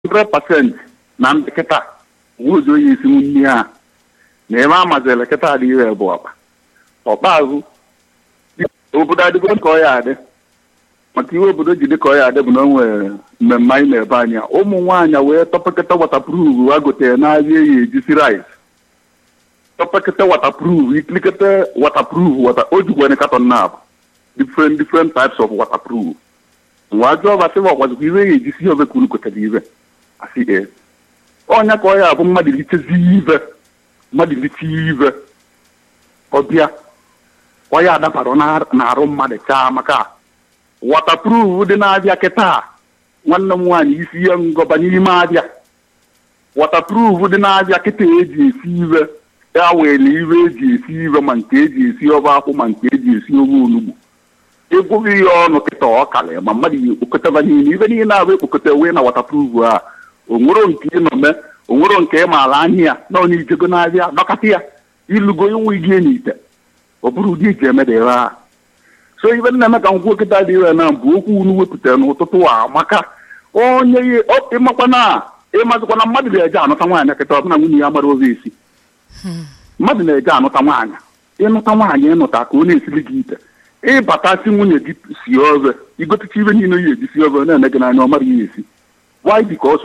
100% na ndị kịta nwụzi onye isi nne ha na ebe a mazịrị kịta adịghị bụ ọkpa ọkpa azụ obodo adịgo ka ọ ya adị maka iwe obodo ji dị ka ọ ya adị bụ na o nwere mmemme anyị na-ebe anya ụmụ nwaanyị wee tọpekịta watapruf ha gotere n'ahịa eyi ejisi rice tọpekịta watapruf ikilikịta watapruf wata o jikwana katọn na abụ different different types of waterproof nwa ajọ ọba sịba ọkwazikwa iwe ya ejisi obe ka unu gotere ibe asị ee ọnya ka ọ ya bụ mmadụ litezi ibe mmadụ lite ibe ọbịa ọ ya adabara n'arụ mmadụ chaa maka waterproof dị na-abịa kịta nwanne m nwaanyị isi ihe ngọba n'ime abịa waterproof dị na-abịa kịta eji esi ibe ya were ibe eji esi ibe ma nke eji esi ọba akwụ ma nke eji esi ofe onugbu ịgwụghị ihe ọnụ kịta ọ kalị ma mmadụ yi ekpokọtaba niile ibe niile abụ ekpokọta wee na waterproof a onwero nke ịnọ mee onwero nke ị maara anya ya na ọ na-ijego na-abịa dọkata ya ilugo inwe igi n'ite ọ bụrụ ụdị eji emeda ebe a so ibe nna eme ka nkwuo kịta dị ire na bụ okwu unu wepụtara n'ụtụtụ a maka onye ịmakwa na ịmazịkwa na mmadụ na-eje anụta nwaanyị kịta ọbụna nwunye ya mara ozi esi mmadụ na-eje anụta nwaanyị ịnụta nwaanyị ịnụta ka ọ na-esili gị ite ịbatasị nwunye gị si obe igotecha ibe niile ya eji si obe na-eme gị n'anya ọ mara ya esi why because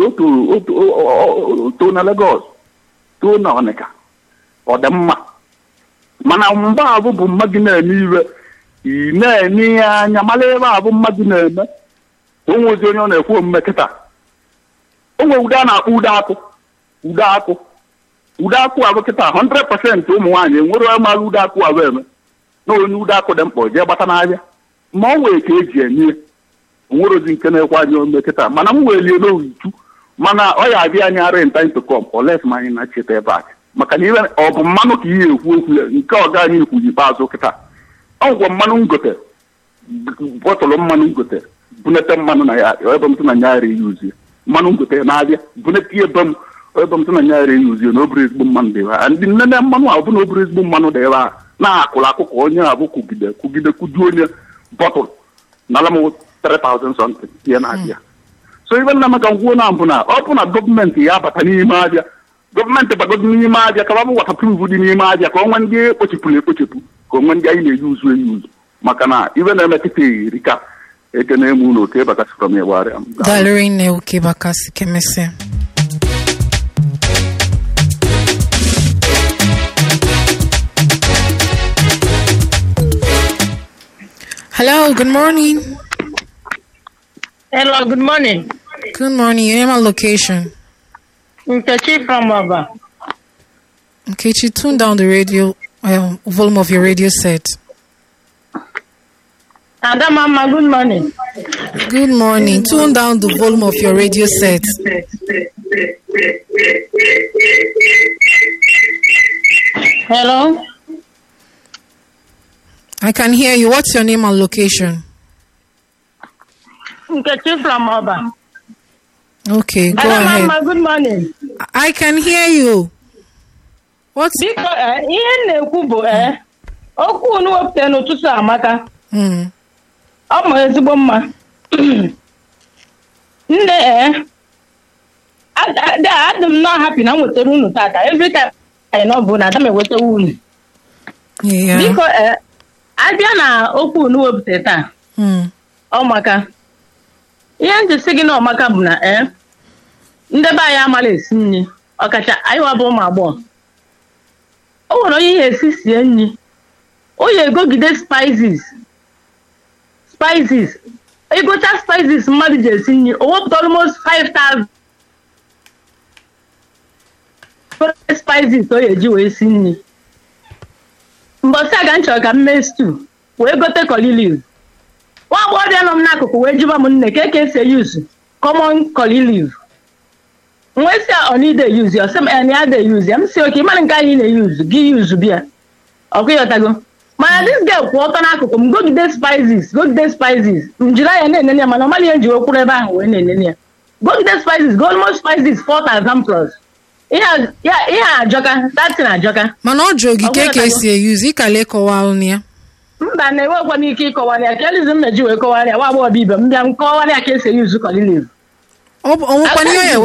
o too na Lagos too na Ọnịka ọ dị mma mana mgbe abụ bụ mmadụ na-eme iwe ị na-enye ya anya mara ebe abụ mmadụ na-eme onwe ozi onye ọ na-ekwu omume kịta onwe ude a na-akpọ ude akụ ude akụ ude akụ abụ kịta 100% ụmụ nwaanyị enwere onye mara ude akụ abụ eme na onye ude akụ dị mkpa jee gbata n'ahịa ma ọ nwere ka eji enye onwere ozi nke na-ekwe anyị omume kịta mana m welie n'ohichu mana ọ ya abịa anyị ara nta ntụkọm oles ma anyị na-cheta ebe a maka na iwe ọ bụ mmanụ ka ihe ekwu okwu ya nke ọga anyị ekwu ikpeazụ kịta ọ ngwa mmanụ ngote bọtụlụ mmanụ ngote bunete mmanụ na ya ebe m tụ na nyara eyi uzie mmanụ ngote na-abịa bunete ebe m ebe m tụ na nyara eyi uzie na obere ezigbo mmanụ dị ebe a ndị nnene mmanụ a bụ na obere ezigbo mmanụ dị ebe a na-akụrụ akụ ka onye abụ kwugide kwugide kwuju onye bọtụlụ nala m 3000 something ihe na-abịa so ibe nna maka ngwuo na mbụ na ọ bụ na gọọmenti ya abata n'ime abịa gọọmenti bagodo n'ime abịa ka ọ bụ watapruf dị n'ime abịa ka onwe ndị ekpochepụrụ ekpochepụ ka onwe ndị anyị na-eyi uzu eyi uzu maka na ibe na-eme kịta eri ka ekene emu na oke bakasịkwa m ịgbarịa m Dalịrị nne oke bakasị kemesịa Hello, good morning. Hello, good morning. Good morning. Your name and location. Nkechi from Oba. Okay, you tune down the radio um, volume of your radio set. Adamama, good morning. Good morning. Tune down the volume of your radio set. Hello. I can hear you. What's your name and location? Nkechi from Oba. Okay, go ahead. Adamama, good morning. I can hear you. What's Biko, eh, ihe m na-ekwu bụ eh, okwu unu wepụtara n'ụtụtụ amaka. mm, Ọ ma ezigbo mma. Nne eh, ad- ad- adị m nọ happy na m wetara unu tata. Every time anyị nọ bụ na ada m ewetawa unu. yeah. Biko, eh, abịa na okwu unu wepụtara taa. Mm, ọmaka ihe m ji sị gị na ọmaka bụ na ee ndị be anyị amala esi nri ọkacha anyị wabụ ụmụ agbọghọ o nwere onye ihe esi sie nri o yi egogide spices spices ịgụcha spices mmadụ ji esi nri o wepụta almost 5000 spices o eji wee si nri mbọsị aga m chọrọ ka m mee stew wee gote coliliv nwa agbọghọbịa nọ m n'akụkụ wee jụba m nne ka eke esi eyuzu common coliliv nwee si onide yuzu ya sị m en ya de yuzu ya m si oke ịmara nke anyị na-eyuzu gị yuzu bịa ọkụ ịghọtago mana dis girl kwụ ọtọ n'akụkụ m gogide spices gogide spices m jiri anya na-enene ya mana ọ maghị ihe nji wekwuru ebe ahụ wee na-enene ya gogide spices go almost spices 4000 plus ihe a- ya- ihe a ajọka datin ajọka mana ọ jụrụ gị Ọ ka gwara ka gị. esi eyuzu ịkala ịkọwalụ ya mba na-enwekwa m ike ịkọwarị ya ka elizi m meji wee kọwarị ya nwa agbọghọ ibe m bịa m kọwarị ya ka esi eyuzu coliliv ọ bụ- ọ nwekwana ihe ọ ya